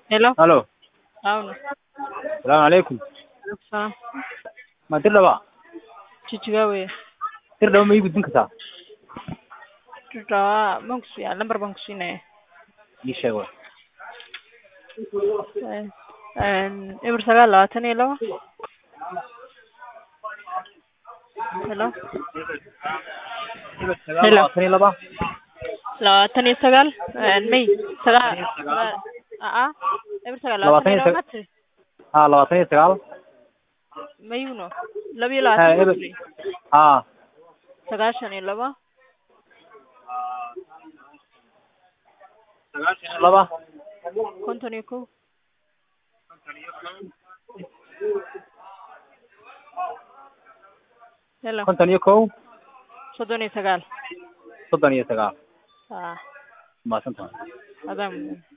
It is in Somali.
Hello. Halo. అవును. Salaamu calaykum. Salaam. Ma dir dhaba? Jijjigaa weye. Dir dhaba ma ii gudbin kartaa? Jijjigaa baan ku siiyaa lambar baan ku siinaya. Ii sheeg waay. Een eber sagaal labaatan iyo laba. Hello. Hello. Labaatan iyo laba. labaatan iyo sagaal een may sagaal aa eber sagaal labaatan iyo laba mate Haa labaatan iyo sagaal. mayuno laba iyo Haa labaatan eber. mate Haa. sagaashan iyo laba Sagaashan iyo laba. konton iyo kow hello Konton iyo kow. soddon iyo sagaal Soddon iyo sagaal. aa Mahadsantahay. adaan